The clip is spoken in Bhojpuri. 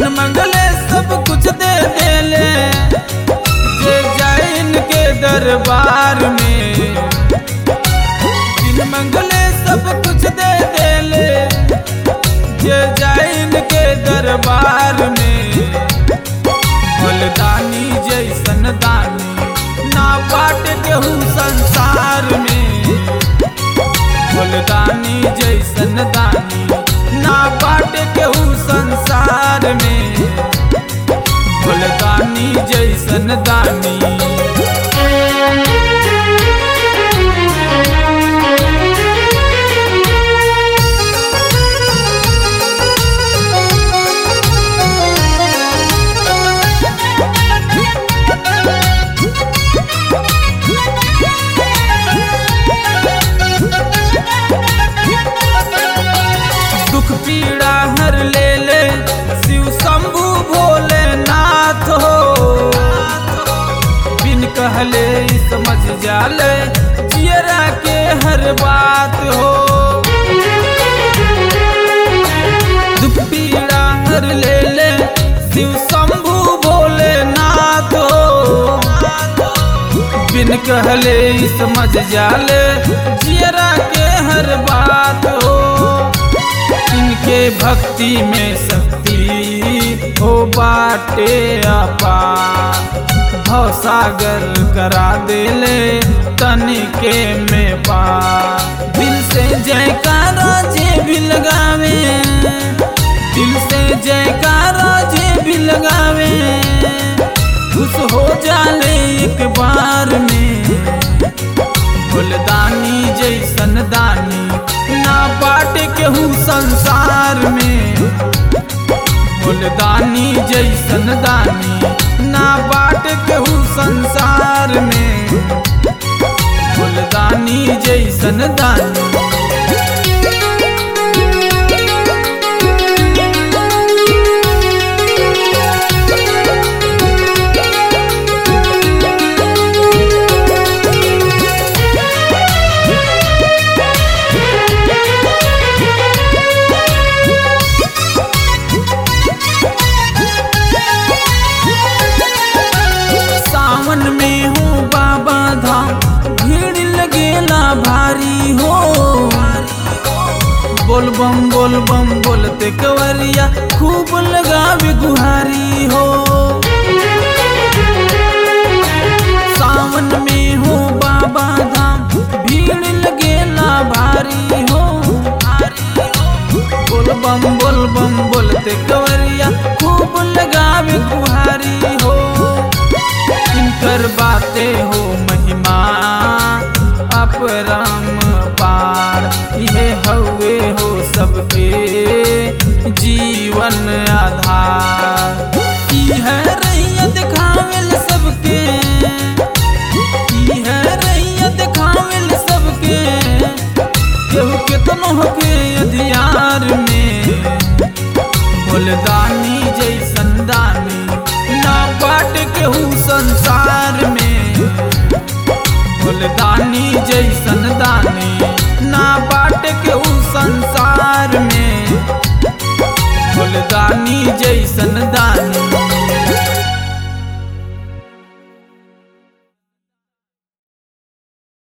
मंगले सब कुछ दे देले जे जैन के दरबार में बिन मंगले सब कुछ दे देले जे जैन के दरबार में फलदानी जैसन दानी ना बाट केहू संसार में फलदानी जैसन दानी ना बाट केहू संसार में फलदानी जैसन दानी दुख पीड़ा हर ले ले शिव शंभु भोलेनाथ हो बिन कहले ही समझ जाले जियरा के हर बात हो दुख पीड़ा हर ले ले शिव शंभु भोलेनाथ हो बिन कहले ही समझ जाले जियरा के हर बात हो इनके भक्ति में शक्ति हो बाटे अपा भव सागर करा देले तनिके में पा दिल से जयकारा जे भी लगावे दिल से जयकारा जे भी लगावे खुश हो जाले एक बार में फुलदानी जैसन दानी ना बाट केहू संसार में फुलदानी जैसन दानी ना बाट केहू संसार में फुलदानी जैसन दानी सावन में हूँ बाबा धाम भीड़ लगेला भारी हो बोल बम बोल बम बोलते कवरिया खूब लगावे गुहारी हो सावन में हो बाबा धाम भीड़ लगेला भारी हो बोल बम बोल बम बोलते कवरिया खूब लगावे गुहारी हो इनकर बातें हो महिमा अपरम पार ये हवे हो सबके जीवन आधार ई है रैया दिखावेल सबके ई है रैया दिखावेल सबके केहू केतनो होके अधियार में फुलदानी जैसन दानी ना बाट केहू संसार में फुलदानी जैसन दानी ना बाट केहू संसार में फुलदानी जैसन